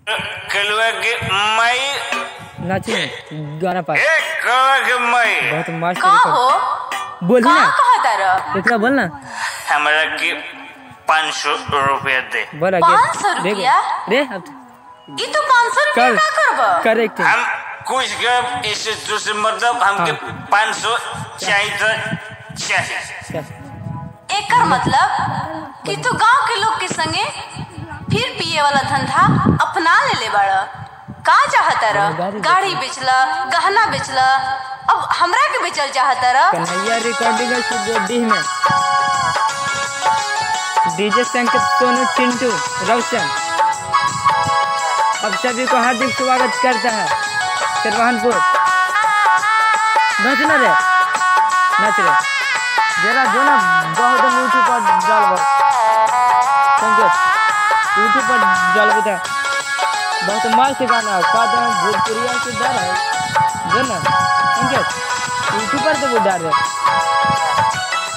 कलुआ के मई नाची गाना पा ए कलुआ के मई बहुत मस्त का तरीका- हो बोली का ना कहा तारा इतना बोल ना हमरा के पाँच सौ रुपया दे बोला पाँच सौ देख रुपया? रे अब ई तू पाँच सौ रुपया कर का करब करेक्ट हम कुछ के इससे दूसरे मतलब हमके हाँ। पाँच सौ चाहिए तो चाहिए एकर मतलब कि तू गांव के लोग के संगे फिर पिए वाला धंधा अपना ले ले बाड़ का चाहता रह गाड़ी गाड़ी बेचला गहना बेचला अब हमरा के बेचल चाहता रह कन्हैया रिकॉर्डिंग स्टूडियो डीह में डीजे संकेत सोनू चिंटू रौशन अब सभी को हार्दिक स्वागत करता है तिरवाहनपुर नाच ना रे नाच रे जरा जो ना बहुत यूट्यूब पर डाल संकेत यूट्यूब पर डाल बता बहुत मस्त गाना है का दम भोजपुरिया से डर है जो ना संकेत यूट्यूब पर तो वो डाल रहे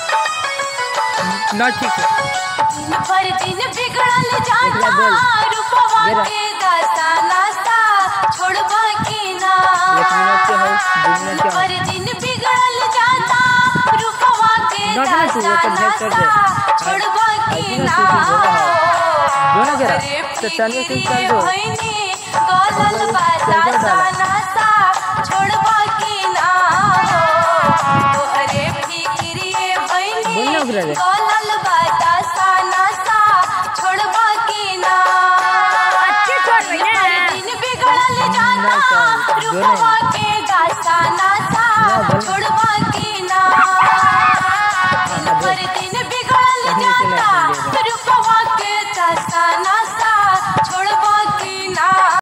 ना ठीक है पर दिन बिगड़ल एकला जाता बोल। रूपवा जरा। के दास्ता नास्ता छोड़बा की ना एक मिनट के हो दो मिनट के हो पर दिन बिगड़ल जाता रूपवा के ना ना तू वो तो भेज कर दे दास्ता छोड़बा की ऐसी ना ना तू बोला है जो ना जरा अरे तो चलिए तुम कर फिक्रिए दो भइनी, गलल बाता चल कर डाला। सानासा, छोड़बा की ना हो। तोहरे फिक्रिए भइनी, बोल ना उगला रे। गलल बाता सानासा, छोड़बा की ना। दिन बिगड़ल जाता, ना चल, जो रूपवा